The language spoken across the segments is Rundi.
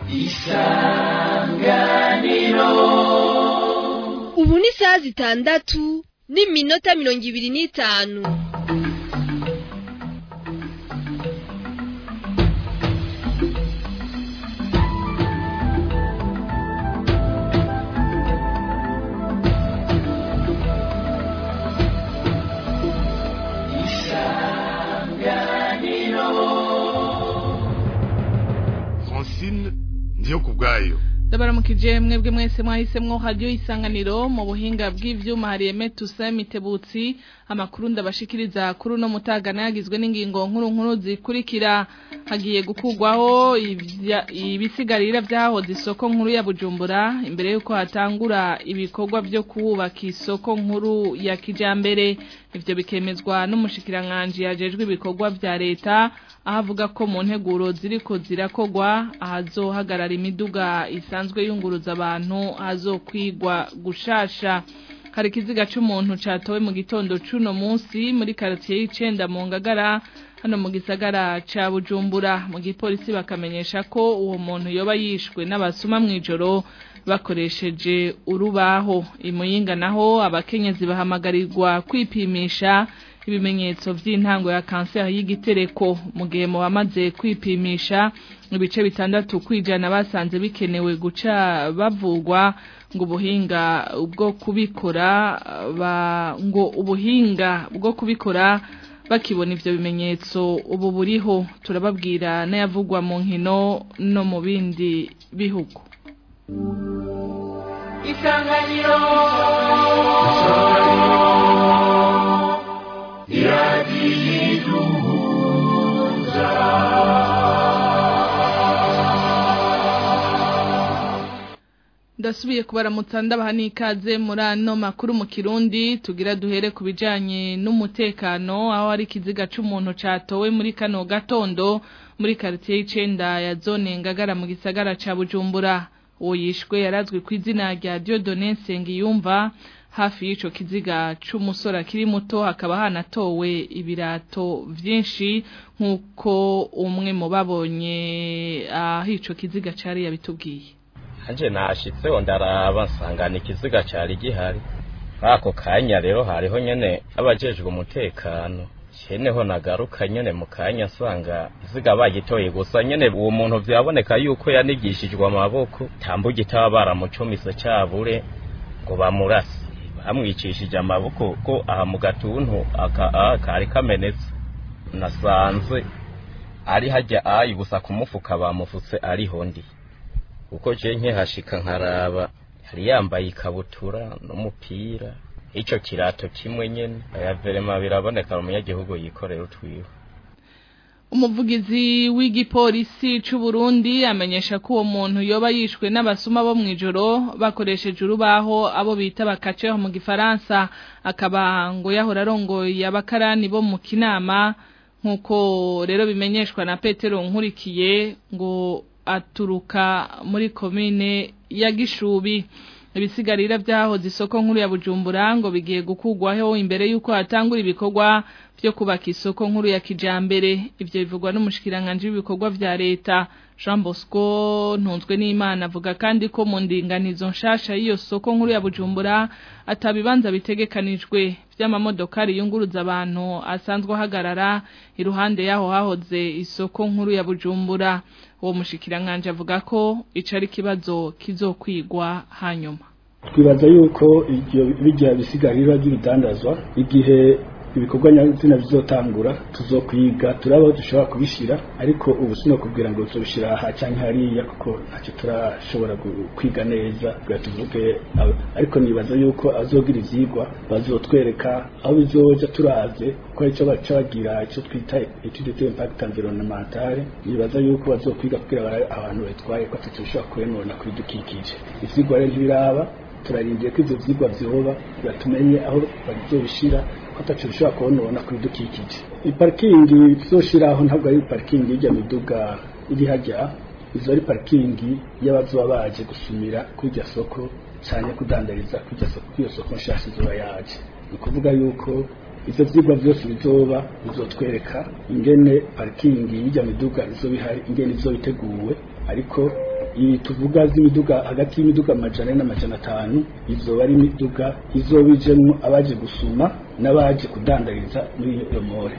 isanganiro ubu ni isaha zitandatu n'iminota mirongo ibiri n'itanu francine ndiyo ku bwayo ndabaramukije mwebwe mwese mwahisemwo radio isanganiro mu buhinga bw'ivyuma hari Aime Toussaint Mitebutsi amakuru ndabashikiriza kuri uno mutagana yagizwe n'ingingo nkuru nkuru zikurikira hagiye gukugwaho ibya- ibisigarira vyahoze isoko nkuru ya Bujumbura imbere yuko hatangura ibikorwa vyo kubaka isoko nkuru ya kijambere ivyo bikemezwa n'umushikiranganje yajejwe ibikorwa vya leta aho avuga ko mu nteguro ziriko zirakogwa ahazohagarara imiduga isanzwe yunguruza abantu hazokwigwa gushasha hari ikiziga c'umuntu catowe mu gitondo c'uno munsi muri karitiye y'icenda mu ngagara hano mu gisagara ca bujumbura mu gipolisi bakamenyesha ko uwo muntu yoba yishwe n'abasuma mw'ijoro bakoresheje urubaho imuyinga naho abakenyezi bahamagarirwa kwipimisha ibimenyetso vy'intango ya kanseri y'igitereko mu gihe mu bamaze kwipimisha ibice bitandatu kwijana basanze bikenewe guca bavugwa ngo ubuhinga bwo kubikora ba ngo ubuhinga bwo kubikora bakibona ivyo bimenyetso ubu buriho turababwira n'ayavugwa mu nkino no mu bindi bihugu isanganiro iradiyiduhuza ndasubiye kubaramutsa ndabaha n'ikaze muri ano makuru mu kirundi tugira duhere ku bijanye n'umutekano aho hari ikiziga c'umuntu catowe muri kano gatondo muri karitiye y'icenda ya zone ngagara mu gisagara ca bujumbura uwo yishwe yarazwi ku izina rya Dieudonne Nsengiyumva hafi y'ico kiziga c'umusore akiri muto hakaba hanatowe ibirato vyinshi nk'uko umwe mu babonye aho ico kiziga cari yabitubwiye Anje nashitseho ndaraba nsangana ikiziga cari gihari ako kanya rero hariho nyene abajejwe umutekano ceneho nagaruka nyene mu kanya nsanga iziga bagitoye gusa nyene uwo muntu vyaboneka yuko yanigishijwe amaboko tambuga itaba baramucumise cabure ngo bamurase bamwicishije amaboko ko aha mu gatuntu aka aha kari kamenetse nasanze ari hajya ayi gusa kumufuka bamufutse ariho ndi kuko je nkihashika nkaraba yari yambaye ikabutura n'umupira ico kirato kimwe nyene aya verema biraboneka umunyagihugu yikorera utwiwe umuvugizi w'igipolisi c'u Burundi amenyesha ko uwo muntu yoba yishwe n'abasuma bo mw'ijoro bakoresheje urubaho abo bita bakaceho mu gifaransa akaba ngo yahora arongoye abakarani bo mu kinama nk'uko rero bimenyeshwa na Petero Nkurikiye ngo aturuka muri komine ya Gishubi ibisigarira vyahoze isoko nkuru ya Bujumbura ngo bigiye gukugwaho imbere yuko hatangura ibikorwa vyo kubaka isoko nkuru ya kijambere ivyo bivugwa n'umushikiranganje w'ibikorwa vya leta Jean Bosco ntunzwe n'Imana avuga kandi ko mu ndinganizo nshasha y'iyo soko nkuru ya Bujumbura atabibanza bitegekanijwe vy'amamodokari yunguruza abantu asanzwe ahagarara iruhande yaho hahoze isoko nkuru ya Bujumbura uwo mushikiranganje avuga ko ico ari kibazo kizokwigwa hanyuma twibaza yuko ibyo bijya bisigarira by'ibidandazwa igihe ibikorwa nyazina bizotangura tuzokwiga turaba dushobora kubishira ariko ubu sino kubwira ngo tuzobishira aha cyangwa hariya kuko ntacyo turashobora gu- kwiga neza kugira tuvuge abo. ariko nibaza yuko azogira ivyigwa bazotwereka aho bizoja turaze ko ico baca bagira ico twita etude de impact environnemental nibaza yuko bazokwiga kugira barabe abantu batwaye ko atacyo bishobora kurenona kuri dukikije ivyigwa rero ntibiraba turarindiye ko ivyo vyigwa vyoba kugira tumenye aho bazobishira ko ataco bishobora kubonona kuri dukikije iparikingi tuzoshiraho ntabwo ari parikingi y'ijya miduga iri hajya izo ari parikingi y'abazoba baje gusumira kuri iryo soko cyane kudandariza kuri iryo soko kuri iyo soko nshasha izoba yaje ni ukuvuga yuko ivyo vyigwa vyose bizoba bizotwereka ingene parikingi y'ijya miduga izoba ihari ingene izoba iteguwe ariko iyi tuvuga z'imiduga hagati y'imiduga amajana ane n'amajana atanu izoba ari imiduga izoba ijemwo abaje gusuma n'abaje kudandariza muri iyo more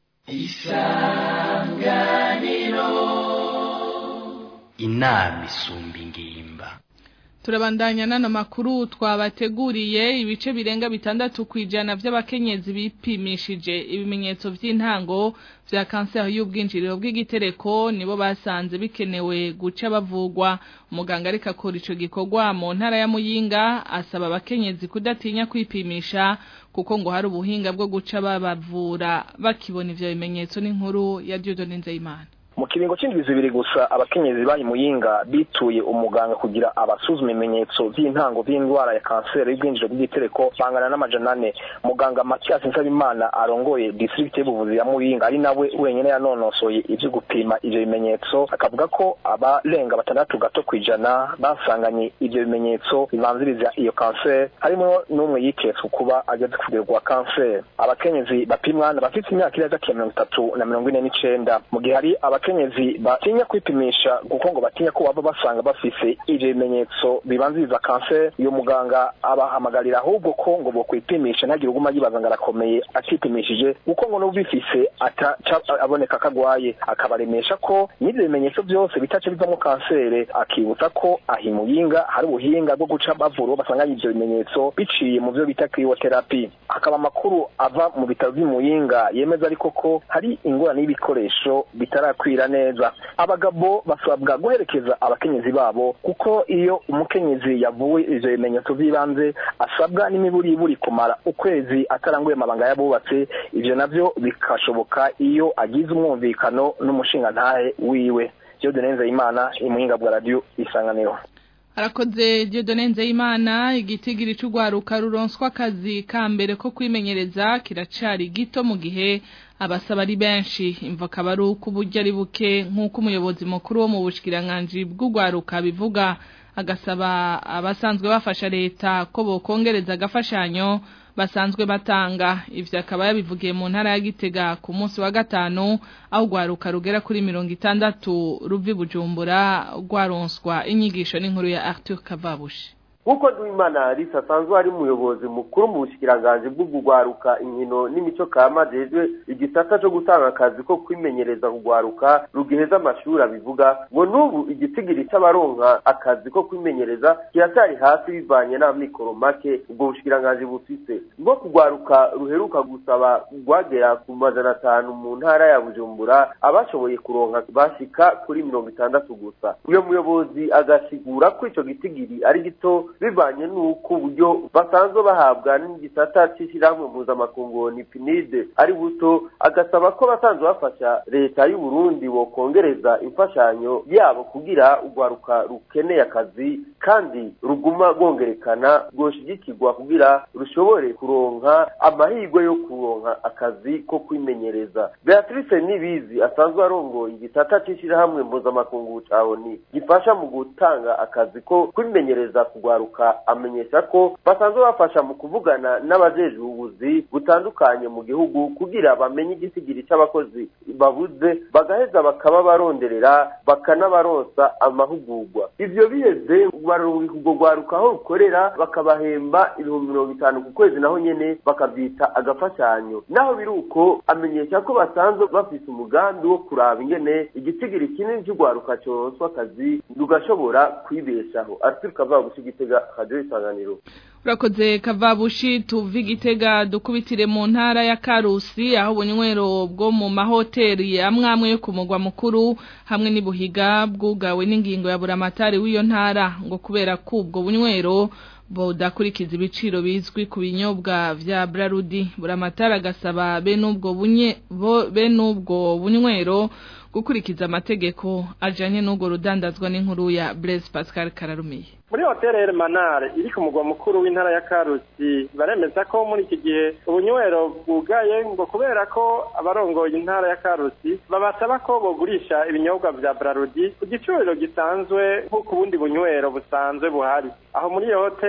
inama isumba ingimba turabandanya n'ano makuru twabateguriye ibice birenga bitandatu ku ijana by'abakenyezi bipimishije ibimenyetso by'intango vya kanseri y'ubwinjiriro bw'igitereko nibo basanze bikenewe guca bavugwa umuganga ariko akora ico gikorwa mu ntara ya Muyinga asaba abakenyezi kudatinya kwipimisha kuko ngo hari ubuhinga bwo guca babavura bakibona ivyo bimenyetso n'inkuru ya Dieudonne Nzeyimana mu kiringo c'indwi zibiri gusa abakenyezi bayi muyinga bituye umuganga kugira abasuzuma ibimenyetso vy'intango vy'indwara ya kanseri y'ubwinjiro bw'igitereko bangana n'amajana ane muganga Mathias Nsabimana arongoye district y'ubuvuzi ya muyinga ari nawe wenyene yanonosoye ivyo gupima ivyo bimenyetso akavuga ko abarenga batandatu gato kwijana basanganye ivyo bimenyetso bibanziriza iyo kanseri harimo n'umwe yiketswe kuba ageze ku rugero rwa kanseri abakenyezi bapimwa bafite imyaka iri hagati ya mirongo itatu na mirongo ine n'icenda mu gihe hari abakenyezi batinya kwipimisha kuko ngo batinya ko baba basanga bafise ivyo bimenyetso bibanziriza kanseri uyu muganga abahamagarira ahubwo ko ngo bokwipimisha ntagire uguma yibaza ngo arakomeye atipimishije kuko ngo n'ubifise ataca aboneka ko agwaye akabaremesha ko n'ivyo bimenyetso byose bitaca bivamo kanseri akibutsa ko ahimuyinga hari ubuhinga bwo guca bavura uwo basanganye ivyo bimenyetso biciye mu vyo bita criyotherapy hakaba amakuru ava mu bitaro vy'imuyinga yemeza ariko ko hari ingorane y'ibikoresho bitarakwira neza abagabo basabwa guherekeza abakenyezi babo kuko iyo umukenyezi yavuwe ivyo bimenyetso vy'ibanze asabwa n'imiburiburi kumara ukwezi ataranguye amabanga y'abubatse ivyo navyo bikashoboka iyo agize umwumvikano n'umushingantahe wiwe Dieudonne Nzeyimana imuhinga bwa radio isanganiro Arakoze Dieudonne Nzeyimana igitigiri c'ugwaruka ruronswa akazi ka mbere ko kwimenyereza kiracari gito mu gihe abasaba ari benshi imva kabaru kuburyo ari buke nk'uko umuyobozi mukuru wo mu bushikiranganje bw'ugwaruka bivuga agasaba abasanzwe bafasha leta ko bokongereza agafashanyo basanzwe batanga ivyo akaba yabivugiye mu ntara ya Gitega ku munsi wa gatanu aho gwaruka rugera kuri mirongo itandatu ruvi Bujumbura rwaronswa inyigisho n'inkuru ya Arthur Kavabushi nk'uko duhimana risa asanzwe ari umuyobozi mukuru mu bushikiranganje bw'ugwaruka inkino n'imico kama jejwe igisata co gutanga akazi ko kwimenyereza kugwaruka rugiheza amashuri abivuga ngo n'ubu igitigiri c'abaronka akazi ko kwimenyereza kiracyari hasi bivanye n'amikoro make ubwo bushikiranganje bufise ngo kugwaruka ruheruka gusaba rwagera ku majana atanu mu ntara ya bujumbura abashoboye kuronka bashika kuri mirongo itandatu gusa uyo muyobozi agasigura ko ico gitigiri ari gito bivanye n'uko uburyo basanzwe bahabwa n'igisata c'ishirahamwe mpuzamakungu ni pinide ari buto agasaba ko basanzwe bafasha leta y'u Burundi bokongereza imfashanyo yabo kugira urwaruka rukeneye akazi kandi ruguma rwongerekana rwoshigikirwa kugira rushobore kuronka amahirwe yo kuronka akazi ko kwimenyereza Beatrice Nibizi asanzwe arongoye igisata c'ishirahamwe mpuzamakungu ca ONU gifasha mu gutanga akazi ko kwimenyereza kugwaruka amenyesha ko basanzwe bafasha mu kuvugana n'abajejwe ubuzi butandukanye mu gihugu kugira bamenye igisigiri c'abakozi babuze bagaheza bakaba baronderera bakanabaronsa amahugurwa ivyo biheze barungika urwo rwaruka aho rukorera bakabahemba ibihumbi mirongo itanu ku kwezi naho nyene bakavyita agafashanyo naho biri uko amenyesha ko basanzwe bafise umugambi wo kuraba ingene igisigiri kinini c'urwaruka coronswa akazi rugashobora kwibeshaho arthur kavabushi gitega radio isanganiro urakoze kavabushi tuvi gitega dukubitire mu ntara ya karusi aho ubunywero bwo mu mahoteli amwe amwe yo ku mugwa mukuru hamwe n'ibuhiga bwugawe n'ingingo ya buramatari w'iyo ntara ngo kubera ko ubwo bunywero budakurikiza ibiciro bizwi ku binyobwa vya Brarudi buramatari agasaba bene ubwo bunye bene ubwo bunywero gukurikiza amategeko ajanye n'ubwo rudandazwa n'inkuru ya Blaise Pascal Kararumiye muri hoteli Hermanare iri ku mugwa mukuru w'intara ya Karusi baremeza ko muri iki gihe ubunywero bwugaye ngo kubera ko abarongoye intara ya Karusi babasaba ko bogurisha ibinyobwa vya Brarudi ku giciro gisanzwe nk'uko ubundi bunywero busanzwe buhari aho muri iyo hoteli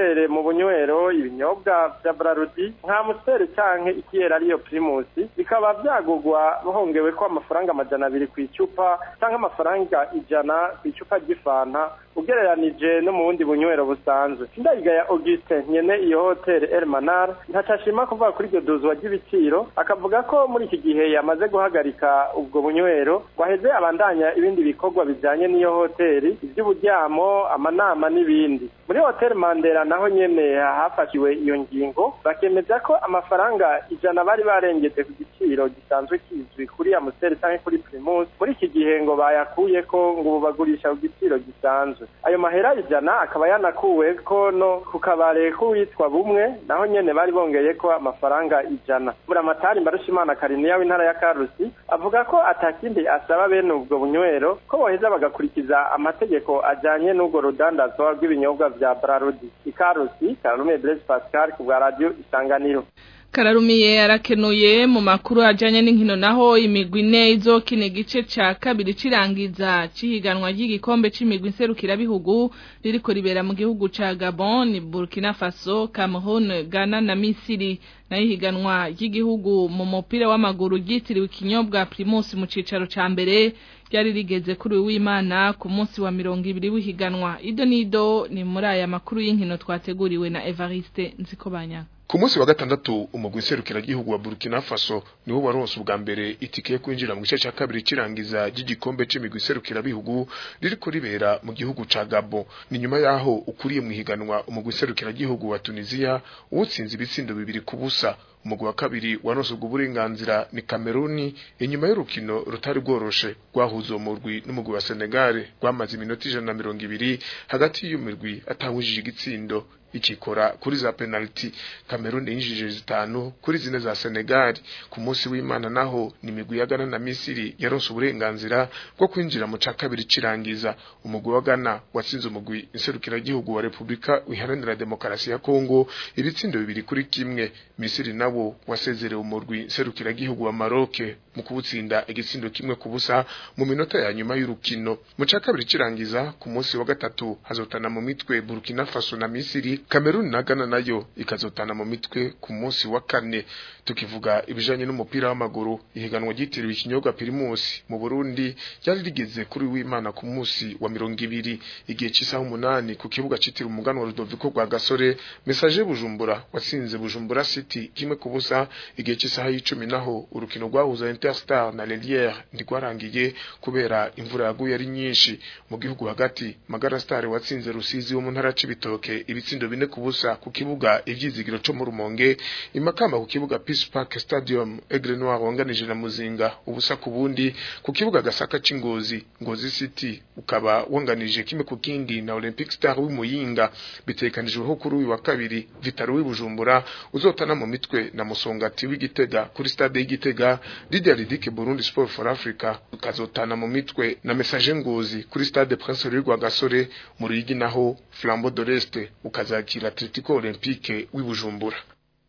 amasiteri mu bunywero ibinyobwa vya brarudi nka musiteri canke ikiyera ariyo primusi bikaba vyagurwa hongewe ko amafaranga amajana abiri ku icupa canke amafaranga ijana ku icupa ry'ifanta ugereranije no mu bundi bunywero busanzwe ndayigaya augustin nyene iyo hoteli elmanar ntacashima kuvuga kuri iryo duzwa ry'ibiciro akavuga ko muri iki gihe yamaze guhagarika ubwo bunywero waheze abandanya ibindi bikorwa bijanye n'iyo hoteli ivy'uburyamo amanama n'ibindi muri hoteli mandela naho nyene hafashiwe iyo ngingo bakemeza ko amafaranga ijana bari barengeje ku giciro gisanzwe kizwi kuri amusiteri canke kuri primus muri iki gihe ngo bayakuyeko ngo ubu bagurisha ku giciro gisanzwe ayo mahera ijana akaba yanakuwe ko no ku kabare k'uwitwa bumwe naho nyene bari bongeye ko amafaranga ijana buramatari mbarushimana kariniya w'intara ya karusi avuga ko atakindi asaba bene ubwo bunywero ko boheza bagakurikiza amategeko ajanye n'ubwo rudandazwa rw'ibinyobwa vya brarudi ikarusi kararume blaise pascal ku bwa radio isanganiro Kararumiye arakenuye mu makuru ajanye n'inkino naho imigwi ine izokina igice ca kabiri cirangiza cihiganwa ry'igikombe c'imigwi nserukira bihugu ririko ribera mu gihugu ca Gabon, Burkina Faso, Cameroon, Ghana na Misiri. Na ihiganwa ry'igihugu mu mupira w'amaguru ryitiriwe ikinyobwa Primus mu cicaro ca mbere ryari rigeze kuri w'Imana ku munsi wa mirongo ibiri w'ihiganwa. Ido nido ni muri aya makuru y'inkino twateguriwe na Evariste Nzikobanyaka. Ku munsi wa gatandatu umugwi serukira gihugu wa Burkina Faso niwo waronse ubwa mbere itike yo kwinjira mu gice ca kabiri cirangiza ry'igikombe c'imigwi serukira bihugu ririko ribera mu gihugu ca Gabon ni nyuma yaho ukuriye mu higanwa umugwi serukira gihugu wa Tunisia utsinze ibitsindo bibiri ku busa umugwi wa kabiri waronse ubwo burenganzira ni Cameroon inyuma y'urukino rutari rworoshe rwahuza uwo murwi n'umugwi wa Senegal rwamaze iminota ijana na mirongo ibiri hagati y'umurwi atahujije igitsindo ikikora kuri za penalty Cameroon yinjije zitanu kuri zine za Senegal ku munsi w'Imana naho ni migwi ya Ghana na Misiri yaronse uburenganzira bwo kwinjira mu ca kabiri cirangiza umugwi wa Ghana watsinze umugwi inserukira gihugu wa Republika Iharanira Demokarasi ya Kongo ibitsindo bibiri kuri kimwe Misiri nawo wasezerewe umurwi inserukira gihugu wa Maroc mu kubutsinda igitsindo kimwe ku busa mu minota ya nyuma y'urukino mu ca kabiri cirangiza ku munsi wa gatatu hazotana mu mitwe Burkina Faso na Misiri Cameroon na Ghana nayo ikazotana mu mitwe ku munsi wa kane tukivuga ibijanye n'umupira w'amaguru ihiganwa ryitiriwe ikinyobwa Primus mu Burundi ryari rigeze kuri w'Imana ku munsi wa mirongo ibiri igihe cy'isaha umunani ku kibuga citiriwe umuganwa Rudoviko rwa Gasore message Bujumbura watsinze Bujumbura City kimwe ku busa igihe cy'isaha y'icumi naho urukino rwahuza Interstar na Lelière ndigwarangiye kubera imvura yaguye ari nyinshi mu gihugu hagati Magara Star watsinze Rusizi wo mu ntara c'ibitoke ibitsindo bine ku busa ku kibuga ivyizigiro co mu Rumonge imakamba ku kibuga Peace Park Stadium Aigle Noir wanganije na Muzinga ubusa ku bundi ku kibuga Gasaka c'Ingozi Ngozi City ukaba wanganije kimwe ku kindi na Olympic Star w'Imuyinga bitekanijweho kuri uyu wa kabiri Vitaro w'Ibujumbura uzotana mu mitwe na Musongati w'Igitega kuri stade y'Igitega Lydia Ridike Burundi Sport for Africa ukazotana mu mitwe na Message Ngozi kuri stade Prince Louis Rwagasore mu Ruyigi naho Flambeau de l'Est ukazakira Atletico Olympique w'Ibujumbura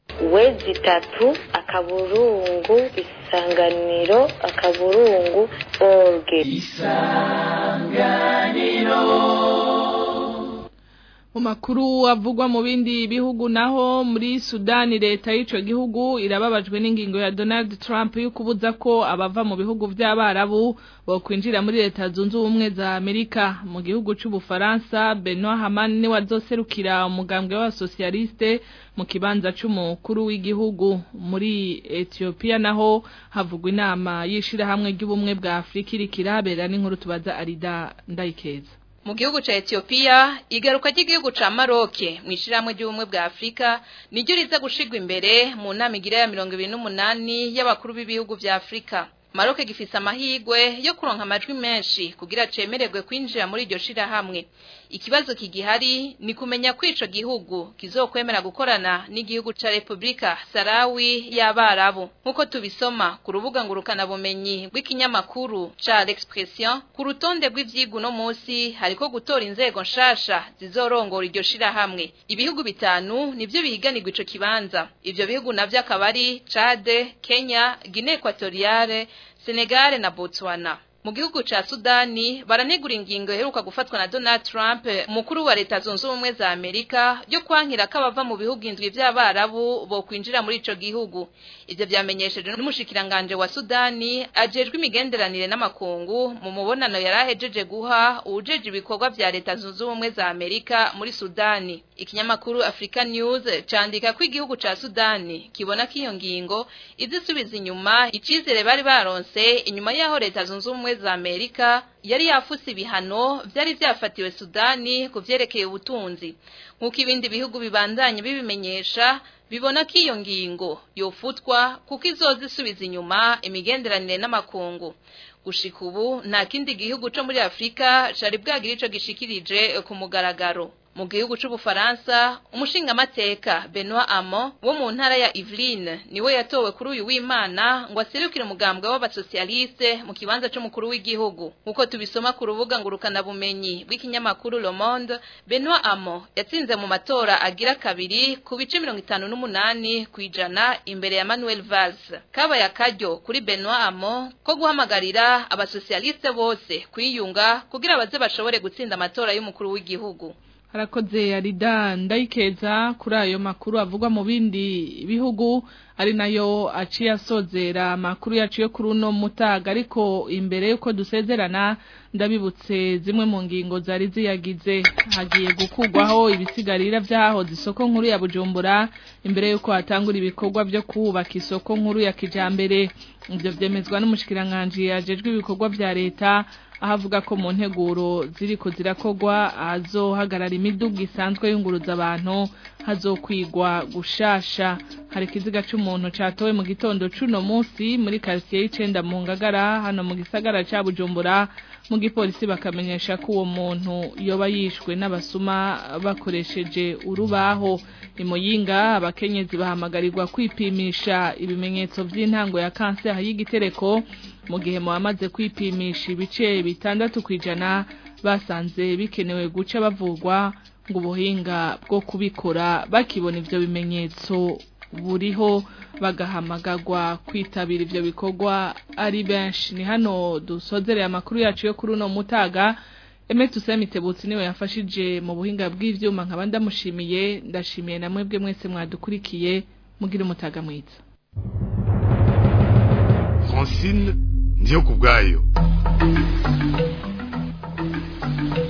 wezi tatu akaburungu isanganiro akaburungu orge mu makuru avugwa mu bindi bihugu naho muri Sudani leta y'ico gihugu irababajwe n'ingingo ya Donald Trump yo kubuza ko abava mu bihugu vy'abarabu bo kwinjira muri leta zunze ubumwe za Amerika mu gihugu c'ubufaransa Benoit Hamani ni wazoserukira umugambwe wa socialiste mu kibanza c'umukuru w'igihugu muri Ethiopia naho havugwa inama yishira hamwe ry'ubumwe bwa Afrika irikirabera n'inkuru tubaza Arida Ndayikeza mu gihugu ca Ethiopia igaruka ry'igihugu ca Maroc mwishirahamwe ry'ubumwe bwa Afrika niryo riza gushigwa imbere mu nama igira ya 28 y'abakuru b'ibihugu vya Afrika Maroc gifise amahigwe yo kuronka amajwi menshi kugira cemererwe kwinjira muri iryo shirahamwe ikibazo kigihari ni kumenya ko ico gihugu kizokwemera gukorana n'igihugu ca Republika Sarawi y'abarabu nkuko tubisoma ku rubuga ngurukana bumenyi rw'ikinyamakuru ca L'Expression ku rutonde rw'ivyigu no musi hariko gutora inzego nshasha zizorongora iryo shirahamwe ibihugu bitanu nivyo bihiganirwa ico kibanza ivyo bihugu navyo akaba ari Chad Kenya Guinea Equatoriale Senegal na Botswana mu gihugu ca Sudani baranegura ingingo iheruka gufatwa na Donald Trump mukuru wa leta zunze ubumwe za Amerika yo kwankira ko abava mu bihugu indwi by'abarabu bo kwinjira muri ico gihugu ivyo vyamenyesheje n'umushikiranganje wa Sudani ajejwe imigenderanire n'amakungu mu mubonano yarahejeje guha uwujeje ibikorwa vya leta zunze ubumwe za Amerika muri Sudani ikinyamakuru Africa News candika ko igihugu ca Sudani kibona ko iyo ngingo izisubiza inyuma icizere bari baronse inyuma yaho leta zunze ubumwe za Amerika yari yafuse ibihano vyari vyafatiwe Sudani ku vyerekeye ubutunzi nk'uko ibindi bihugu bibandanye bibimenyesha bibona ko iyo ngingo yofutwa kuko izoza isubiza inyuma imigenderanire n'amakungu gushika ubu nta kindi gihugu co muri Afrika cari bwagira ico gishikirije ku mugaragaro mu gihugu c'ubufaransa umushingamateka Benoit Hamon wo mu ntara ya Yvelines niwe yatowe kuri uyu w'Imana ngo aserukire umugambwe w'abasocialiste mu kibanza c'umukuru w'igihugu nkuko tubisoma ku rubuga ngurukana bumenyi bw'ikinyamakuru Le Monde Benoit Hamon yatsinze mu matora agira kabiri ku bice 58 kwijana imbere ya Manuel Valls kaba yakaryo kuri Benoit Hamon ko guhamagarira abasocialiste bose kwiyunga kugira baze bashobore gutsinda amatora y'umukuru w'igihugu harakoze arida ndayikeza kuri ayo makuru avugwa mu bindi bihugu ari nayo aciye asozera amakuru yacu yo kuri uno mutaga ariko imbere yuko dusezerana ndabibutse zimwe mu ngingo zari ziyagize hagiye gukugwaho ibisigarira vyahoze isoko nkuru ya Bujumbura imbere yuko hatangura ibikorwa vyo kubaka isoko nkuru ya kijambere ivyo vyemezwa n'umushikiranganje yajejwe ibikorwa vya leta ahavuga ko mu nteguro ziriko zirakogwa azohagarara imiduga isanzwe yunguruza abantu hazokwigwa gushasha hari ikiziga c'umuntu catowe mu gitondo cuno munsi muri quartier y'icenda mu ngagara hano mu gisagara ca Bujumbura mu gipolisi bakamenyesha ko uwo muntu yoba yishwe n'abasuma bakoresheje urubaho imuyinga abakenyezi bahamagarirwa kwipimisha ibimenyetso vy'intango ya kanseri y'igitereko mu gihe muhamaze kwipimisha ibice bitandatu kwijana basanze bikenewe guca bavurwa ngo ubuhinga bwo kubikora bakibona ivyo bimenyetso buriho bagahamagagwa kwitabira ivyo bikorwa ari benshi ni hano dusozereye amakuru yacu yo kuri uno mutaga Eme tusemitebutsi niwe yafashije mu buhinga bw'ivyuma nkaba ndamushimiye ndashimiye na mwebwe mwese mwadukurikiye mugira umutaga mwiza Francine ndiyo kubwayo